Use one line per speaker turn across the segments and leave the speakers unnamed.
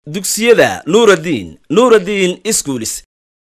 dugsiyada nuuraddiin nuuraddiin iskuulis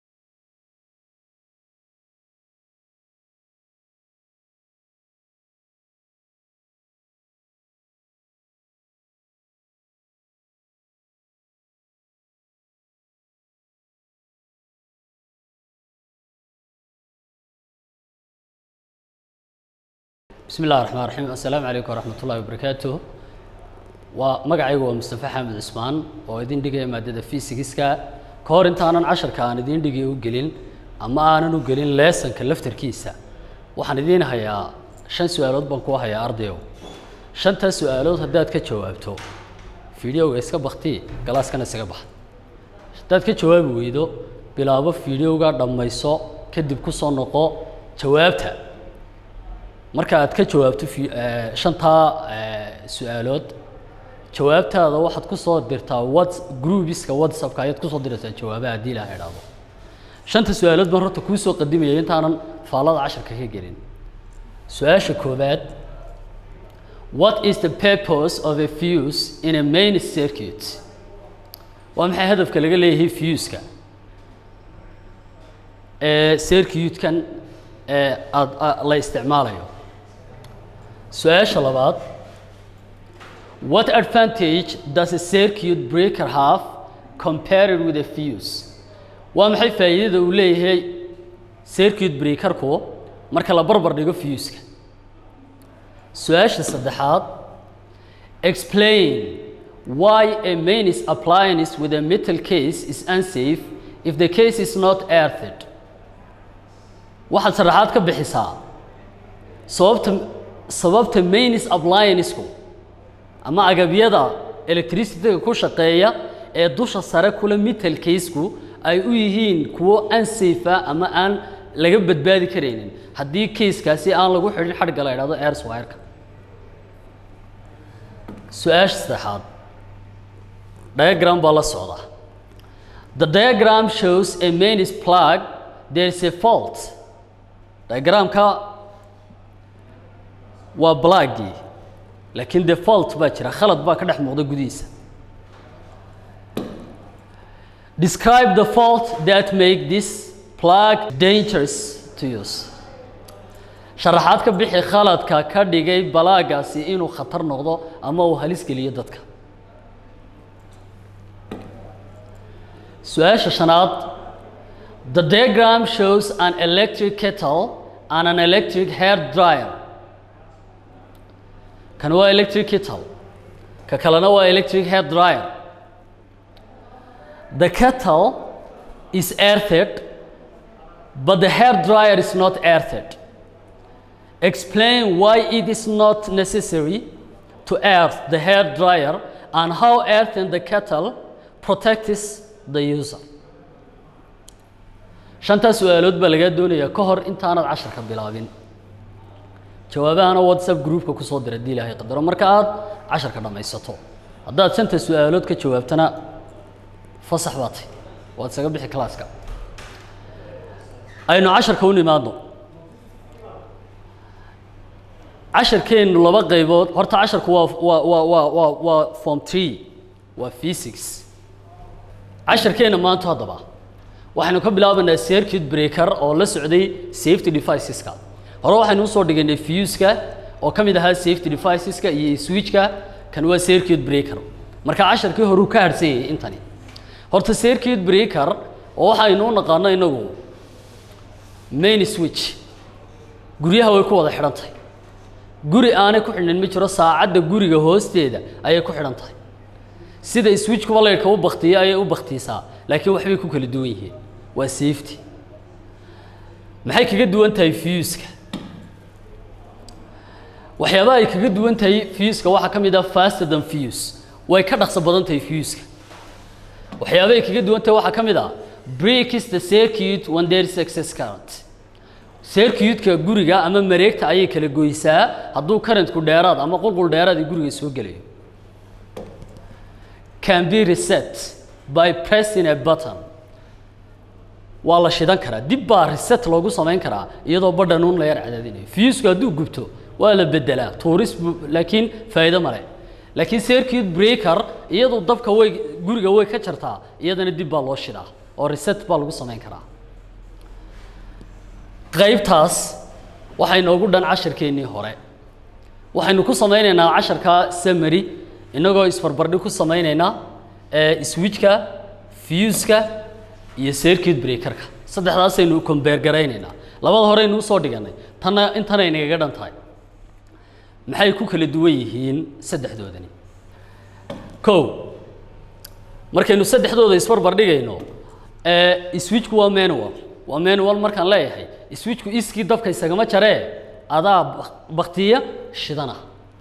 bismi illahi raxmaan raxiim assalaamu calaykum waraxmat ullahi wabarakaatuh waa magacaygu waa mustafa xamed cismaan oo idin dhigaya maadada fysigiska ka hor intaanan casharka aan idiin dhigay u gelin ama aanan u gelin leesonka laftarkiisa waxaan idiin hayaa shan su-aalood baan ku hayaa ardayow shantaas su-aalood haddaad ka jawaabto fideoga iska bakti galaaskana isaga baxa haddaad ka jawaabi weydo bilaabo fideoga dhammayso kadib ku soo noqo jawaabta marka aad ka jawaabto fi- eh, shantaa eh, su-aalood jawaabtaada waxaad ku soo dirtaa whats groupiska whatsappka ayaad kusoo diraysaa jawaabaha haddii ilaha idhaahdo shanta su-aalood baan horta kuu soo qadimaya intaanan faallada casharka ka gelin su-aasha koowaad what is the purpose of a fuse in a main circuit waa maxay hadafka laga leeyahay fuska ee circuitkan ee aad a- la isticmaalayo su-aasha labaad what advantage does a circuit breaker have compared with a fuse waa maxay faa'iidada uu leeyahay circuit breakerku marka la barbar dhigo fuska su-aasha saddexaad explain why a mains appliance with a metal case is unsafe if the case is not earthed waxaad sharaxaad ka bixisaa sababta sababta mains appliancesku ama agabyada electricityga ku shaqeeya ee dusha sare kula metal caseku ay u yihiin kuwo unsafe ah ama aan laga badbaadi karaynin haddii casekaasi aan lagu xidhin xadhigga la idhahdo airswireka su-aasha saddexaad diagram baa la socda the diagram shows a mains plug there is a fault diagramka waa blaggii laakiin dee fault baa jira khalad baa ka dhex muuqda gudihiisa describe the fault that make this plug dangerous to use sharaxaad ka bixi khaladka ka dhigay balaagaasi inuu khatar noqdo ama uu halis geliyo dadka su-aasha shanaad the diagram shows an electric kettle and an electric hair dryer kan waa electric kettle ka kalena waa electric hair dryer the kettle is earthed but the hair dryer is not earthed explain why it is not necessary to earth the hair dryer and how earthing the kettle protects the user shantaas su-aalood baa lagaa doonayaa ka hor intaanad casharka bilaabin jawaabahana whatsapp groupka kusoo dira haddii ilaahay qadaro marka aad casharka dhammaysato haddaad shanta su-aalood ka jawaabtana fasax baa tay waad isaga bixi kalaaska aynu casharka u nimaadno casharkeennu laba qaybood horta casharku waa waa waa waa waa waa form three waa physics casharkeenna maanta haddaba waxaynu ka bilaabanaa circuit breaker oo la socday safety deviceska hore waxaynu usoo dhiganay fuska oo ka mid ahaa safety deviceska iyo switchka kan waa circuit breaker marka casharkii hore uu ka harsan yahay intani horta circuit breaker oo waxaynu u naqaano inagu main switch guryaha way ku wada xidhan tahay guri aanay ku xidhnayn ma jiro saacadda guriga hoosteeda ayay ku xidhan tahay sida switchkuba laydhka u baktiyo ayay u baktiisaa laakiin waxbay ku kala duwan yihiin waa safety maxay kaga duwan tahay fuska waxyaabaha ay kaga duwan tahay fuska waxaa ka mid ah faster than fuse way ka dhaqso badan tahay fuska waxyaabaha ay kaga duwan tahay waxaa ka mid ah breaks the circuit when there is excess current circuitka guriga ama mareegta ayay kala goysaa hadduu currentku dheeraad ama qulqul dheeraad ay guriga soo gelayo can be reset by pressing a button waa la shidan karaa dib baa reset loogu samayn karaa iyadoo badhan uun la yar cadaadinayo fusku hadduu gubto waa la bedelaa tuuris bu- laakiin faa'iido male laakiin circuit breaker iyadu dabka way guriga way ka jartaa iyadana dib baa loo shidaa oo reset baa lagu samayn karaa qaybtaas waxay noogu dhan casharkeennii hore waxaynu ku samaynaynaa casharka summary innagoo isbarbardhig ku samaynaynaa ee switchka fuska iyo circuit breakerka saddexdaasaynu compare garaynaynaa labada horeynu usoo dhiganay tanna intanay nagaga dhan tahay maxay ku kala duwan yihiin saddexdoodani kow markaynu saddexdooda isbarbar dhigayno ee switchku waa manual waa manual markaan leeyahay switchku iskii dabka isagama jaree adaa bak- baktiya shidana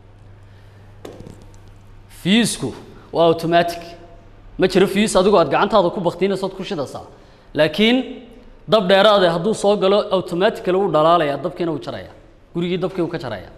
fiisku waa automatic ma jiro fiis adigoo aad gacantaada ku baktiinaysood ku shidaysaa laakiin dab dheeraade hadduu soo galo automatically wuu dhalaalaya dabkiina wuu jaraya gurigii dabkii wuu ka jaraya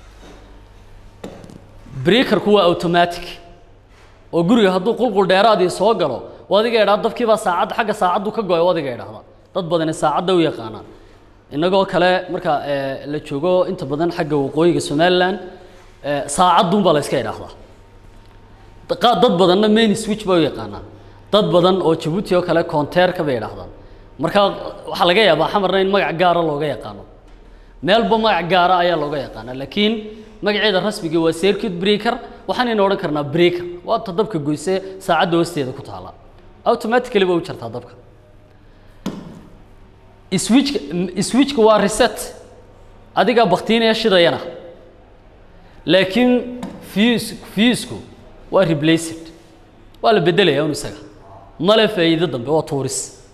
breakerku waa automatic oo guriga hadduu qulqul dheeraadii soo galo oo adiga idhaa dabkii baa saacad xagga saacaddu ka go-ay oo adiga idhaahda dad badani saacadda u yaqaanaan innagoo kale marka eh, la joogo inta badan xagga waqooyiga somaliland eh, saacadun baa la iska idhaahdaa qa- dad badanna main switch bay u yaqaanaan dad badan oo jabuuti oo kale conteerka bay idhaahdaan marka waxaa laga yaabaa xamarna in magac gaara looga yaqaano meelba magac gaara ayaa looga yaqaana laakiin magaceeda rasmiga waa circuit breaker waxaanayna odhan karnaa breaker waa ta dabka goyse saacadda hoosteeda ku taala automatically ba u jartaa dabka switchka switchka waa reset adigaa baktiinaya shidayana laakiin fuse fusku waa replaced waa la bedelaya un isaga male faa'iido dambe waa tuuris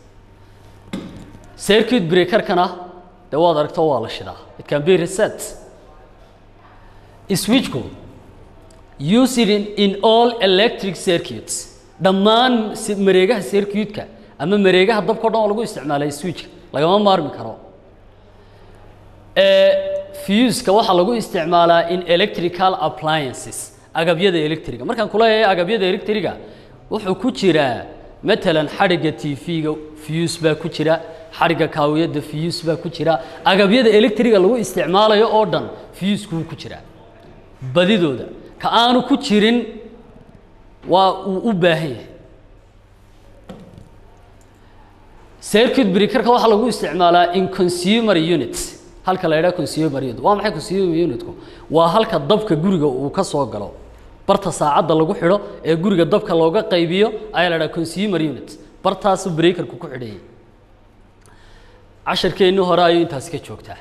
circuit breakerkana dee waad aragto waa la shidaa it can be reset switchku use it in, in all electric circuits dhammaan si- mareegaha circuitka ama mareegaha dabka o dhan oo lagu isticmaalay switchka lagama maarmi karo ee fuska waxaa lagu isticmaalaa in electrical appliances agabyada electriga markaan kuleeyahay agabyada electriga wuxuu ku jiraa matalan xadhigga tv-ga fuse baa ku jira xadhigga kaawiyadda fuse baa ku jira agabyada electriga lagu isticmaalayo oo dhan fuskuu ku jiraa badidooda ka aanu ku jirin waa uu u baahan yahay circuit breakerka waxaa lagu isticmaalaa in consumer units halka la idhaha consumer unit waa maxay consumer unitku waa halka dabka guriga uu ka soo galo barta saacadda lagu xidho ee guriga dabka looga qaybiyo ayaa la idhaha consumer unit bartaasu breakerku ku xidhayay casharkeennii hore ayuu intaasi ka joogtaa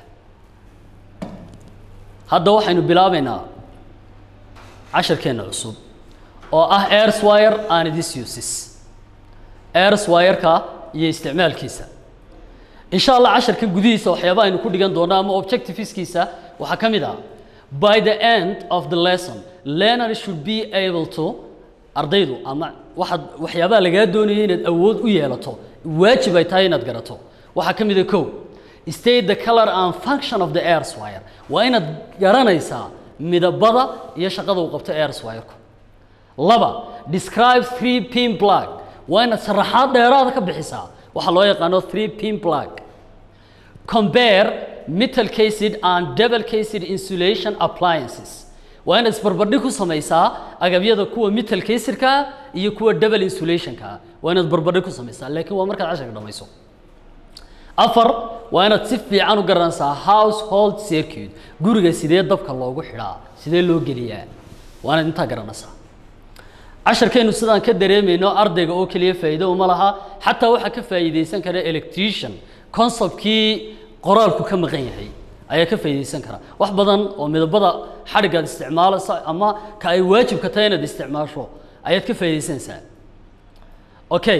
hadda waxaynu bilaabaynaa casharkeenna cusub oo ah airswire and its uses airswire-ka iyo isticmaalkiisa insha allah casharka gudihiisa waxyaaba aynu ku dhigan doonno ama objectiveskiisa waxaa ka mid ah by the end of the lesson learner should be able to ardaydu ama waxaad waxyaabaha lagaa doonaya inaad awood u yeelato waajib ay tahay inaad garato waxaa ka mid a kow state the color and function of the airswire waa inaad garanaysaa midabada iyo shaqada uu qabto airswire-ku laba describe three pin plug waa inaad sharaxaad dheeraada ka bixisaa waxaa loo yaqaano three pin plug compare metal cased and double cased insulation appliances waa inaad isbarbardhig ku samaysaa agabyada kuwa metal casedka iyo kuwa double insulationka waa inaad barbardhig ku samaysaa laakiin waa markaad casharka dhamayso afar waa inaad si fiican u garanaysaa household circuit guriga sidee dabka loogu xidhaa sidee loo geliyaa waa inaad intaa garanaysaa casharkeennu sidaan ka dareemayno ardayga oo keliya faa'iido uma laha xataa waxaa ka faa'iidaysan kara electrician conceptkii qoraalku ka maqan yahay ayaa ka faa'iidaysan kara wax badan oo midabada xadhiggaad isticmaalaysa ama ka ay waajibka tahay inaad isticmaasho ayaad ka faa'iidaysanaysaa okay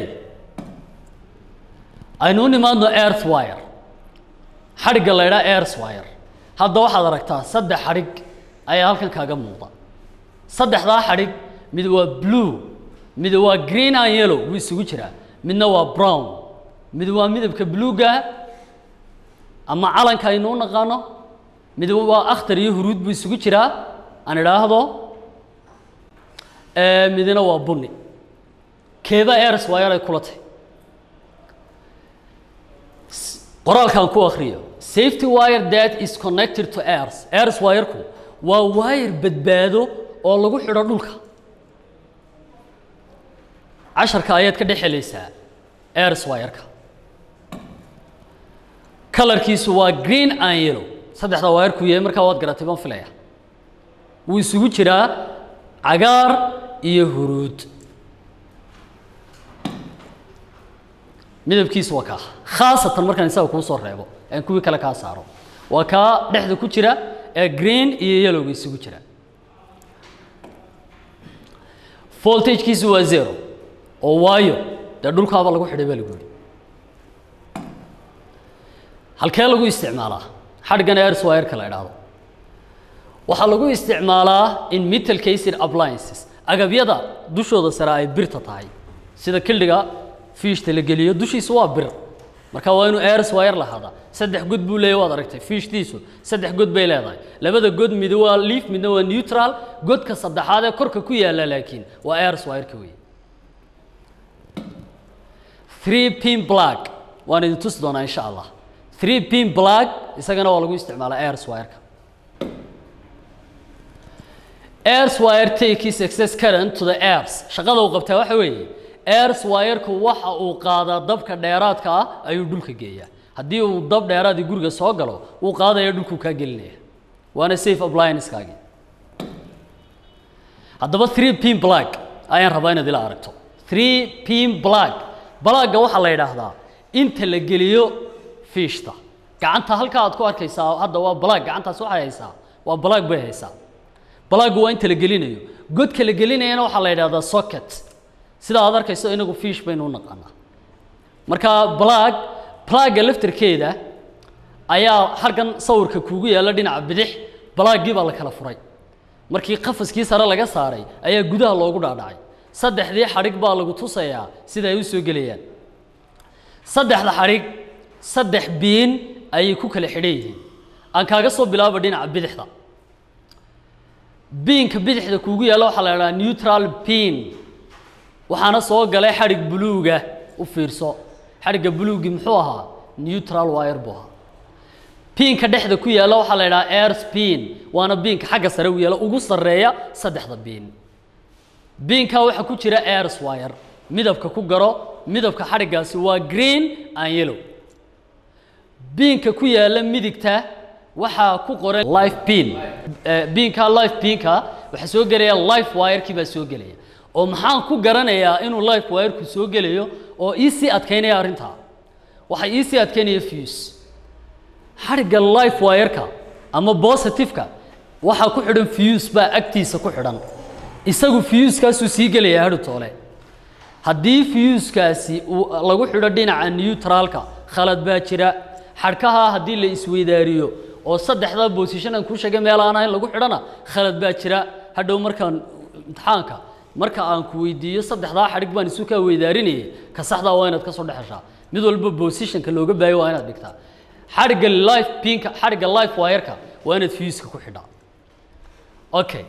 aynu u nimaadno earthwire xadhigga la idhaha earthwire hadda waxaad aragtaa saddex xadhig ayaa halkan kaaga muuqda saddexdaa xadhig mid waa blue mid waa green and yellow wuu isugu jiraa midna waa brown mid waa midabka bluega ama calanka aynu u naqaano mid waa akhtar iyo huruud buu isugu jiraa aan idhaahdo ee midna waa bunni keeba airs wire ay kula tahay qoraalkan ku akhriyo safety wire that is connected to airs airs wireku waa wire badbaado oo lagu xidho dhulka casharka ayaad ka dhex helaysaa airs wire-ka kalarkiisu waa green and yellow saddexda wire-ku yahay markaa waad garatay baan filaya wuu isugu jiraa cagaar iyo huruud midabkiisu waa kaa khaasatan markaan isaga kuu soo reebo aan kuwii kale kaa saaro waa kaa dhexda ku jira ee green iyo yellowga isugu jira voltagekiisu waa zero oo waayo dee dhulkaaba lagu xidhay baa lagu yidhi halkee lagu isticmaalaa xadhgan airs wire-ka la idhaahdo waxaa lagu isticmaalaa in metal cased appliances agabyada dushooda sare ay birta tahay sida kildhiga fiishta la geliyo dushiisu waa bir marka waa inuu airs wire lahaada saddex god buu leeyahy waad aragtay fiishtiisu saddex god bay leedahay labada god mid waa leaf midna waa neutral godka saddexaad ee korka ku yaalla laakiin waa airs wire-ka weeye three pin plug waan idin tusi doonaa insha allah three pin plug isagana waa lagu isticmaalaa airs wire-ka airs wire takes excess current to the airs shaqada uu qabtaa waxa weeye airs wire-ku waxa uu qaadaa dabka dheeraadka ah ayuu dhulka geeyaa haddii uu dab dheeraadii guriga soo galo wuu qaadaya dhulkuu kaa gelinaya waana safe applianceskaagii haddaba three pin plug ayaan rabaa inaad ila aragto three pin plug balagga waxaa la yidhaahdaa inta la geliyo fiishta gacanta halkaa aad ku arkaysaa hadda waa balag gacantaas waxay haysaa waa balag bay haysaa balaggu waa inta la gelinayo godka la gelinayana waxaa la yidhahdaa socket sida aad arkayso inagu fiish baynu u naqaanaa marka balag balagga laftarkeeda ayaa halkan sawirka kuugu yaalla dhinaca bidix balaaggii baa la kala furay markii qafaskii sare laga saaray ayaa gudaha loogu dhaadhacay saddexdii xadhig baa lagu tusayaa sida ay u soo gelayaan saddexda xadhig saddex biin ayay ku kala xidhan yihiin aan kaaga soo bilaaba dhinaca bidixda biinka bidixda kuugu yaalla waxaa la idhaha neutral pin waxaana soo galay xadhig buluuga u fiirso xadhigga buluugii muxuu ahaa neutral wire buu ahaa biinka dhexda ku yaalla waxaa la idhaha airs pin waana biinka xagga sare u yaalla ugu sarreeya saddexda biin biinkaa waxaa ku jira airs wire midabka ku garo midabka xadhiggaasi waa green and yellow biinka ku yaalla midigta waxaa ku qoran life pin biinka life pinka waxaa soo gelaya life wire-kii baa soo gelaya oo maxaan ku garanayaa inuu life wire-ku soo gelayo oo ii sii adkaynaya arrintaa waxay ii sii adkaynaya fuse xadhigga life wire-ka ama positive-ka waxaa ku xidhan fuse baa agtiisa ku xidhan isagu fiyuuskaasuu sii gelayaa hadhu toole haddii fiyuuskaasi uu lagu xidho dhinaca neutraalka khalad baa jira xadhkaha haddii la isweydaariyo oo saddexda bosishon aan kuu sheegay meel aan ahayn lagu xidhana khalad baa jira hadhow markaan imtixaanka marka aan ku weydiiyo saddexdaa xadhig baan isu kaa weydaarinayay ka saxdaa waa inaad ka soo dhexeshaa mid walba bosishonka looga baayo waa inaad dhigtaa xadhigga life pinka xadhigga life wire-ka waa inaad fiyuuska ku xidhaa okay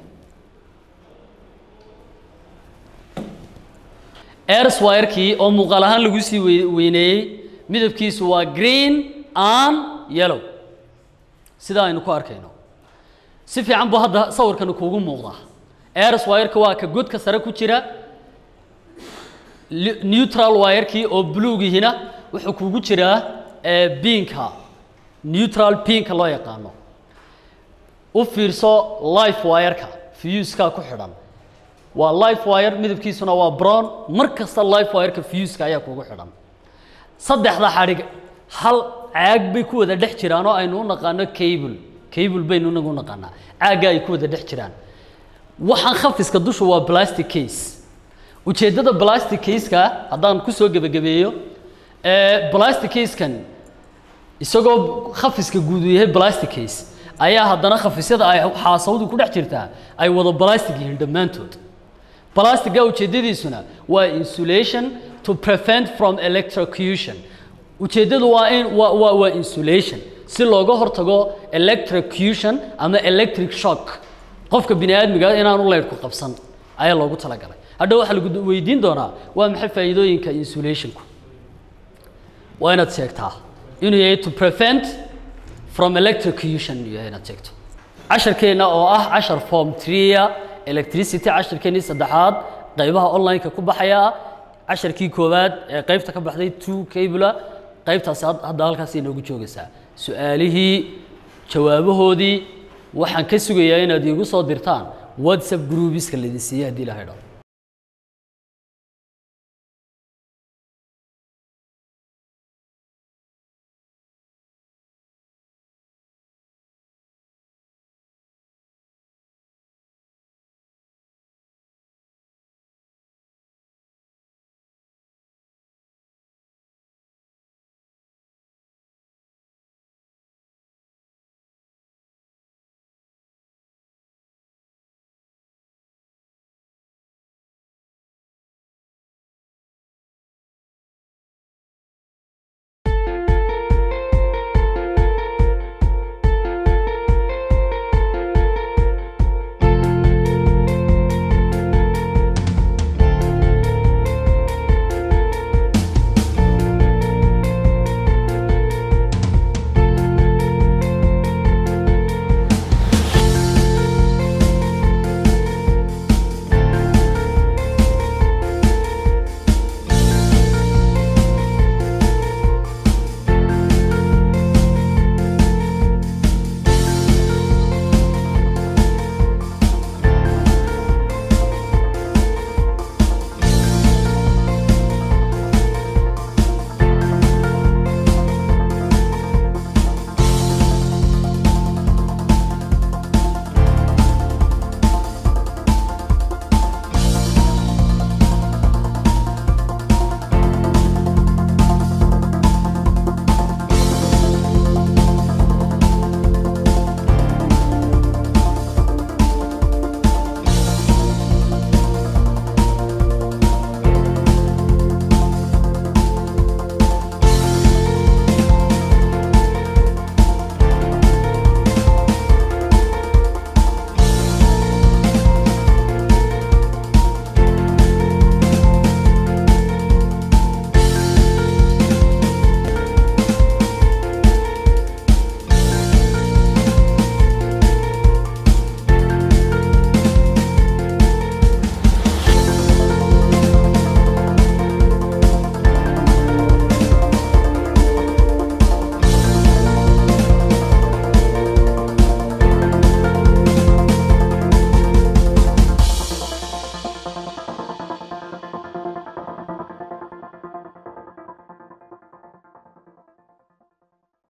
airs wire-kii oo muuqaal ahaan lagu sii weyneeyey midabkiisu waa green and yellow sida aynu ku arkayno si fiican buu hadda sawirkani kuugu muuqdaa airs wire-ka waa ka godka sare ku jira neutral wire-kii oo buluugihina wuxuu kuugu jiraa biinka neutral pinka loo yaqaano u fiirso life wire-ka fiyuuskaa ku xidhan waa life wire midabkiisuna waa brown mar kasta life wire-ka fiyuuska ayaa kuugu xidhan saddexda xadhig hal caag bay ku wada dhex jiraan oo aynu u naqaano cable cable baynu inagu u naqaanaa caagga ay ku wada dhex jiraan waxaan khafiska dushu waa plastic case ujeeddada plastic case-ka haddaan ku soo gebagabeeyo plastic case-kan isagoo khafiska guud uu yahay plastic case ayaa haddana khafisyada ay xaasawdu ku dhex jirtaa ay wada plastic yihiin dhammaantood plastiga ujeeddadiisuna waa insulation to prevent from electrocution ujeeddadu waa in waa waa waa insulation si looga hortago electrocution ama electric shock qofka bini aadmiga inaanu leyrhku qabsan ayaa loogu talagalay hadha waxaa lagu weydiin doonaa waa maxay faa'iidooyinka insulationku waa inaad sheegtaa inuu yahay to prevent from electrocution inuu yahay inaad sheegto casharkeenna oo ah cashar form tria electricity casharkeennii saddexaad qaybaha online-ka ku baxaya casharkii koowaad ee qaybta ka baxday two cabula qaybtaasi had- hadda halkaas inoogu joogaysaa su-aalihii jawaabahoodii waxaan ka sugayaa inaad iigu soo dirtaan whatsapp groupiska laydin siiyey haddii la haydho